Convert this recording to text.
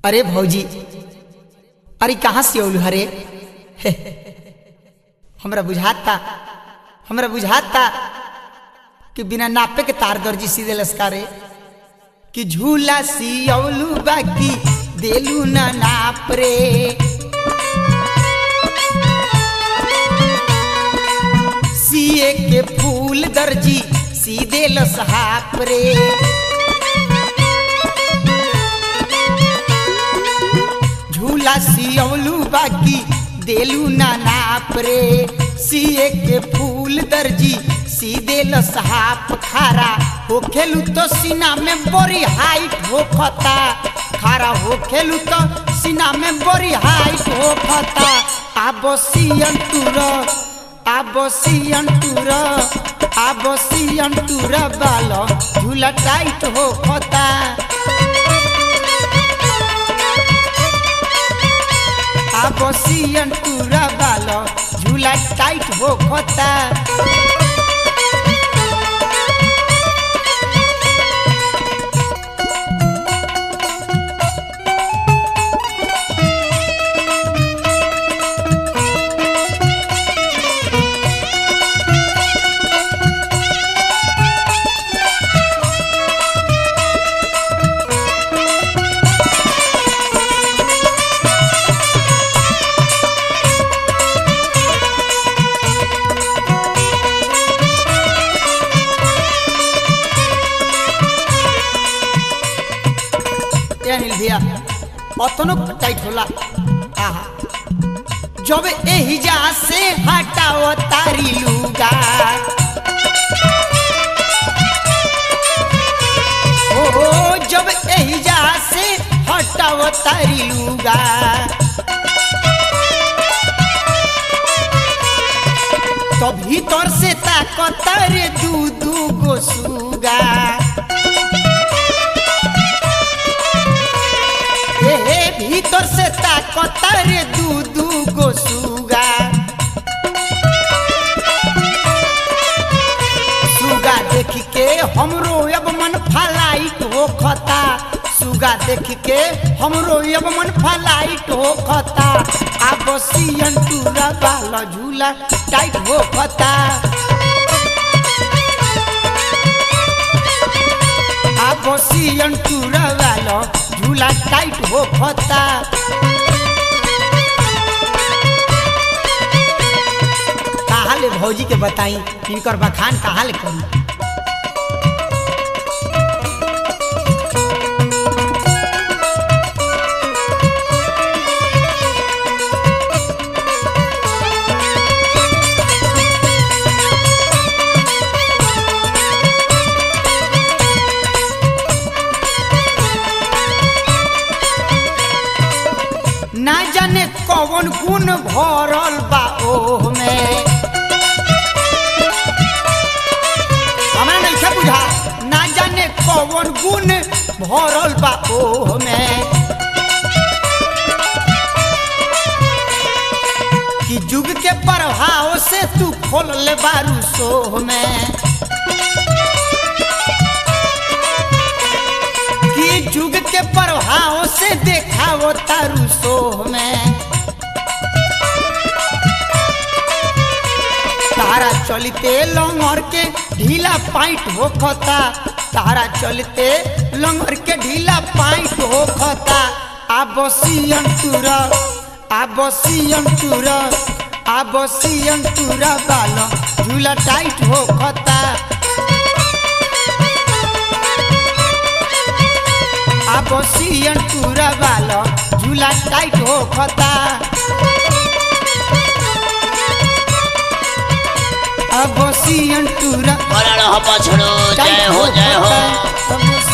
अरे भौजी अरे कहाँ से औलू हरे हमरा बुझाता हमरा बुझाता कि बिना नापे के तार दर्जी सीधे लस्कारे कि झूला सी औलू बाकी देलू ना नाप रे सीए के फूल दर्जी सीधे लसहाप रे झूला सियौलू बाकी देलू ना नाप रे सीए के फूल दर्जी सीधे लसहाप खारा हो खेलू तो सीना में बोरी हाइट हो खता खारा हो खेलू तो सीना में बोरी हाइट हो खता आबसियन टूर आबसियन टूर आबसियन टूर बाल झूला टाइट हो खता आबसियन टूरा बाल झूला टाइट हो खता ए अनिल भैया अतनो टाइट होला आहा जब एही जा से हटाओ तारी लुगा ओ जब एही जा से हटाओ तारी लुगा तो भीतर से ताकत रे दू दू गो सुगा हे हे भीतर से ताकत रे दू दू गो सुगा सुगा देख के हमरो अब मन फलाइट हो खता सुगा देख के हमरो अब मन फलाइट हो खता आब सियन टूरा बाल झूला टाइट हो खता आब सियन टूरा बाल झूला टाइट हो खता कहाँ ले भौजी के बताई इनकर बखान कहाँ ले करी ना जाने कौन गुण भरल बा ओह में हमरा नहीं बुझा ना जाने कौन गुण भरल बा ओह में कि जुग के प्रभाव से तू खोल ले बारू सोह में कि जुग के प्रभाव से देखाओ तारू सोह में तारा चलते लंगर के ढीला पाइट हो खता तारा चलते लंगर के ढीला पाइट हो खता आबसियन टूर आबसियन टूर आबसियन टूर बाल झूला टाइट हो खता आबसियन टूरा बाल झूला टाइट हो खता आबसियन टूरा मरण हो पछड़ो जय हो जय हो खता।